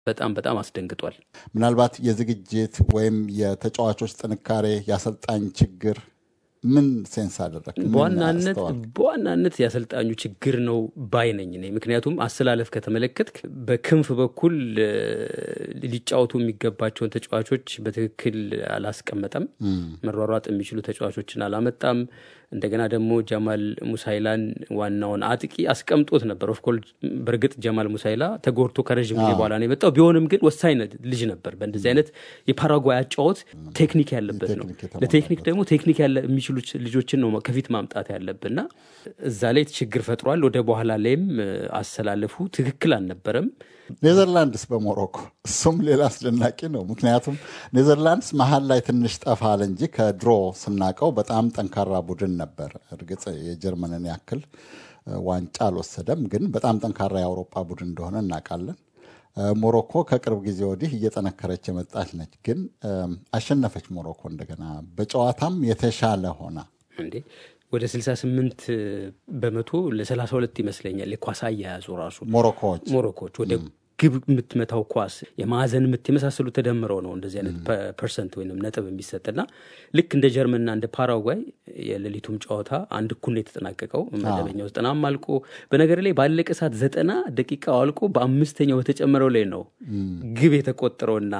በጣም በጣም አስደንግጧል። ምናልባት የዝግጅት ወይም የተጫዋቾች ጥንካሬ፣ የአሰልጣኝ ችግር ምን ሴንስ አደረግ? በዋናነት በዋናነት የአሰልጣኙ ችግር ነው ባይ ነኝ እኔ። ምክንያቱም አሰላለፍ ከተመለከትክ በክንፍ በኩል ሊጫወቱ የሚገባቸውን ተጫዋቾች በትክክል አላስቀመጠም። መሯሯጥ የሚችሉ ተጫዋቾችን አላመጣም። እንደገና ደግሞ ጀማል ሙሳይላን ዋናውን አጥቂ አስቀምጦት ነበር። ኦፍኮርስ በእርግጥ ጀማል ሙሳይላ ተጎድቶ ከረዥም ጊዜ በኋላ ነው የመጣው። ቢሆንም ግን ወሳኝ ልጅ ነበር። በእንደዚህ አይነት የፓራጓይ አጫወት ቴክኒክ ያለበት ነው። ለቴክኒክ ደግሞ ቴክኒክ የሚችሉ ልጆችን ነው ከፊት ማምጣት ያለብና እዛ ላይ ችግር ፈጥሯል። ወደ በኋላ ላይም አሰላለፉ ትክክል አልነበረም። ኔዘርላንድስ በሞሮኮ እሱም ሌላ አስደናቂ ነው። ምክንያቱም ኔዘርላንድስ መሀል ላይ ትንሽ ጠፋ አለ እንጂ ከድሮ ስናቀው በጣም ጠንካራ ቡድን ነበር። እርግጥ የጀርመንን ያክል ዋንጫ አልወሰደም፣ ግን በጣም ጠንካራ የአውሮፓ ቡድን እንደሆነ እናውቃለን። ሞሮኮ ከቅርብ ጊዜ ወዲህ እየጠነከረች የመጣች ነች። ግን አሸነፈች ሞሮኮ እንደገና በጨዋታም የተሻለ ሆና እንዴ ወደ 68 በመቶ ለ32 ይመስለኛል የኳስ አያያዙ ራሱ ሞሮኮዎች ሞሮኮዎች ወደ ግብ የምትመታው ኳስ የማዕዘን ምት የመሳሰሉ ተደምረው ነው እንደዚህ አይነት ፐርሰንት ወይም ነጥብ የሚሰጥና ልክ እንደ ጀርመንና እንደ ፓራጓይ የሌሊቱም ጨዋታ አንድ እኩል ነው የተጠናቀቀው። መደበኛው ዘጠናም አልቆ በነገር ላይ ባለቀ ሰዓት ዘጠና ደቂቃው አልቆ በአምስተኛው በተጨመረው ላይ ነው ግብ የተቆጠረውና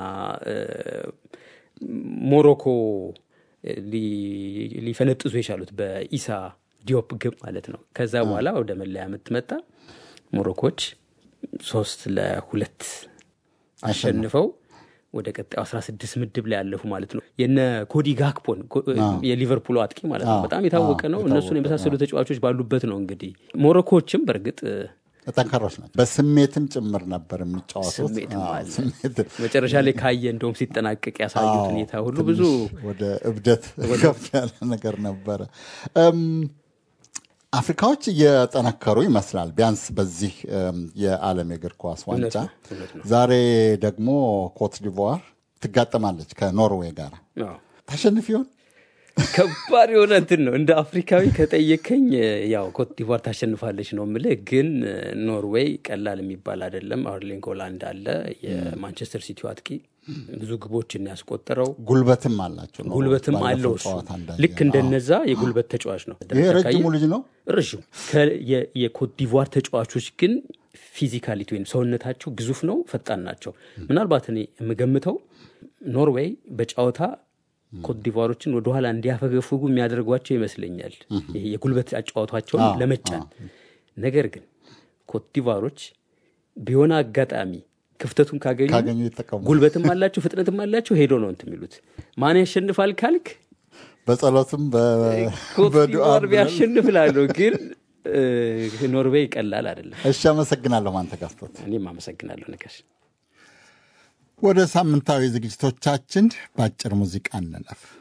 ሞሮኮ ሊፈነጥዙ የቻሉት በኢሳ ዲዮፕ ግብ ማለት ነው። ከዛ በኋላ ወደ መለያ ምት መጣ። ሞሮኮች ሶስት ለሁለት አሸንፈው ወደ ቀጣዩ 16 ምድብ ላይ ያለፉ ማለት ነው። የነ ኮዲ ጋክፖን የሊቨርፑል አጥቂ ማለት ነው በጣም የታወቀ ነው። እነሱን የመሳሰሉ ተጫዋቾች ባሉበት ነው እንግዲህ ሞሮኮዎችም በእርግጥ ጠንካሮች ናቸው። በስሜትም ጭምር ነበር የሚጫወቱት። መጨረሻ ላይ ካየ እንደውም ሲጠናቀቅ ያሳዩት ሁኔታ ሁሉ ብዙ ወደ እብደት ከፍ ያለ ነገር ነበረ። አፍሪካዎች እየጠነከሩ ይመስላል፣ ቢያንስ በዚህ የዓለም የእግር ኳስ ዋንጫ። ዛሬ ደግሞ ኮት ዲቮር ትጋጠማለች ከኖርዌይ ጋር። ታሸንፍ ይሆን? ከባድ የሆነ እንትን ነው። እንደ አፍሪካዊ ከጠየከኝ ያው ኮት ዲቫር ታሸንፋለች ነው የምልህ። ግን ኖርዌይ ቀላል የሚባል አይደለም። አርሊንግ ሆላንድ አለ፣ የማንቸስተር ሲቲው አጥቂ ብዙ ግቦችን ያስቆጠረው ጉልበትም አላቸው። ጉልበትም አለው እሱ ልክ እንደነዛ የጉልበት ተጫዋች ነው። ይሄ ረጅሙ ልጅ ነው ረዥም። የኮት ዲቫር ተጫዋቾች ግን ፊዚካሊቲ ወይም ሰውነታቸው ግዙፍ ነው፣ ፈጣን ናቸው። ምናልባት እኔ የምገምተው ኖርዌይ በጨዋታ ኮትዲቫሮችን ወደኋላ እንዲያፈገፍጉ የሚያደርጓቸው ይመስለኛል፣ ይሄ የጉልበት አጫዋቷቸውን ለመጫን። ነገር ግን ኮትዲቫሮች ቢሆነ አጋጣሚ ክፍተቱን ካገኙ ጉልበትም አላቸው ፍጥነትም አላቸው ሄዶ ነው እንትን የሚሉት። ማን ያሸንፋል ካልክ በጸሎትም ኮትዲቫር ቢያሸንፍ እላለሁ፣ ግን ኖርዌይ ቀላል አይደለም። እሺ፣ አመሰግናለሁ። ማንተጋፍቶት እኔም አመሰግናለሁ ነጋሽ። ወደ ሳምንታዊ ዝግጅቶቻችን በአጭር ሙዚቃ እንለፍ።